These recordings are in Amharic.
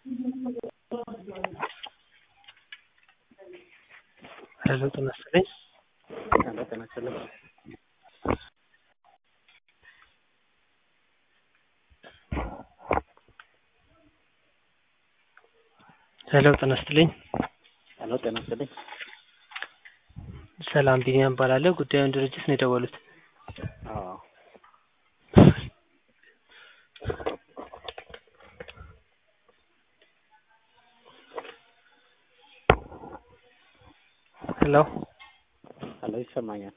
ሄሎ ጤና ይስጥልኝ። ሄሎ ጤና ይስጥልኝ። ሄሎ ጤና ይስጥልኝ። ሄሎ ጤና ይስጥልኝ። ሰላም ቢኒያም እባላለሁ። ጉዳዩን ድርጅት ነው የደወሉት? አዎ ሄሎ ሄሎ ይሰማኛል።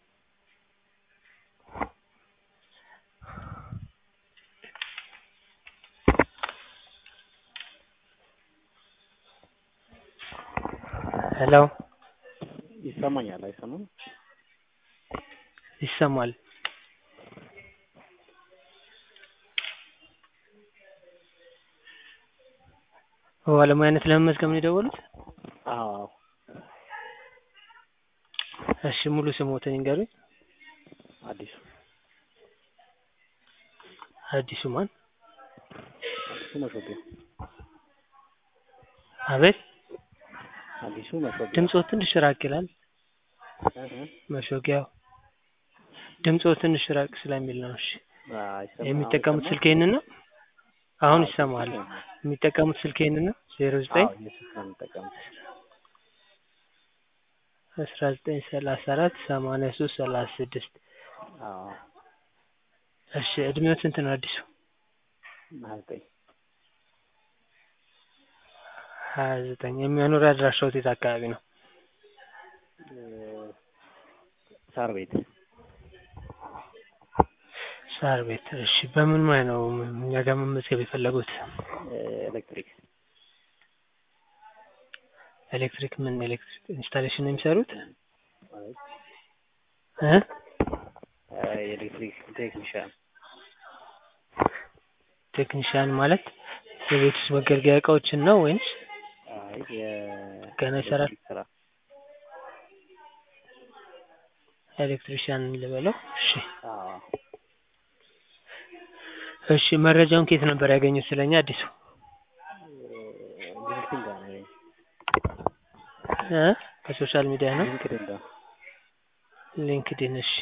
ሄሎ ይሰማኛል አይሰማም? ይሰማል። በባለሙያነት ለመመዝገብ ነው የደወሉት? አዎ እሺ ሙሉ ስሞትን ይንገሩኝ? አዲሱ አዲሱ ማን? አዲሱ መሾቢያ አቤት አዲሱ መሾቢያ ድምፅዎ ትንሽ ራቅ ይላል። እህ መሾጊያው ድምፅዎ ትንሽ ራቅ ስለሚል ነው። እሺ አይሰማም? የሚጠቀሙት አሁን ስልክ ይሄንን ነው? አሁን አዎ፣ ይሰማል። ስልክ ነው። የሚጠቀሙት ስልክ ይሄንን ነው? ዜሮ ዘጠኝ አዎ እየሱስ ነው የምጠቀሙት። አስራ ዘጠኝ ሰላሳ አራት ሰማንያ ሶስት ሰላሳ ስድስት አዎ እሺ እድሜው ስንት ነው አዲሱ? ሀያ ዘጠኝ ሀያ ዘጠኝ የሚያኖሪያ አድራሻዎት የት አካባቢ ነው? እ ሳር ቤት ሳር ቤት። እሺ በምን ሙያ ነው እኛ ጋር መመዝገብ የፈለጉት? እ ኤሌክትሪክ ኤሌክትሪክ ምን ኤሌክትሪክ ኢንስታሌሽን ነው የሚሰሩት? ማለት እ እ የኤሌክትሪክ ቴክኒሻን ቴክኒሻን ማለት የቤት ውስጥ መገልገያ እቃዎችን ነው ወይንስ አይ የ ገና ይሰራል? ኤሌክትሪክ ስራ ኤሌክትሪሻን ልበለው? እሺ አዎ እሺ መረጃውን ከየት ነበር ያገኙት ስለኛ አዲሱ? ሊንክድኢን ጋር ነው ያገኘሁት። እ ከሶሻል ሚዲያ ነው? ሊንክድኢን ጋር ሊንክድኢን እሺ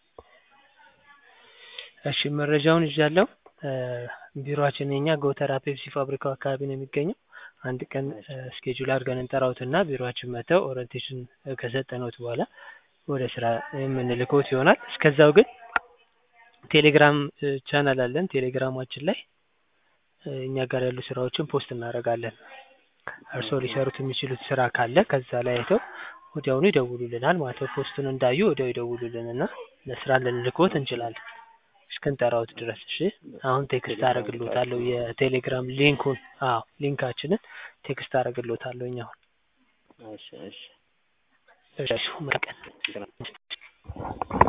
እሺ መረጃውን ይዣለሁ። እ ቢሮአችን የኛ ጎተራ ፔፕሲ ፋብሪካው አካባቢ ነው የሚገኘው። አንድ ቀን እ ስኬጁል አድርገን እንጠራዎትና ቢሮአችን መጥተው ኦሪንቴሽን ከሰጠነዎት በኋላ ወደ ስራ የምንልክዎት ይሆናል። እስከዛው ግን ቴሌግራም እ ቻናል አለን። ቴሌግራማችን ላይ እ እኛ ጋር ያሉ ስራዎችን ፖስት እናደርጋለን። እርስዎ ሊሰሩት የሚችሉት ስራ ካለ ከዛ ላይ አይተው ወዲያውኑ ይደውሉልናል ማለት ነው። ፖስቱን እንዳዩ ወዲያው ይደውሉልንና ለስራ ልንልክዎት እንችላለን እስክንጠራዎት ድረስ። እሺ አሁን ቴክስት አደርግልዎታለሁ የቴሌግራም ሊንኩን። አዎ ሊንካችንን ቴክስት አደርግልዎታለሁኝ አሁን። እሺ እሺ እሺ መልካም ቀን። እንትን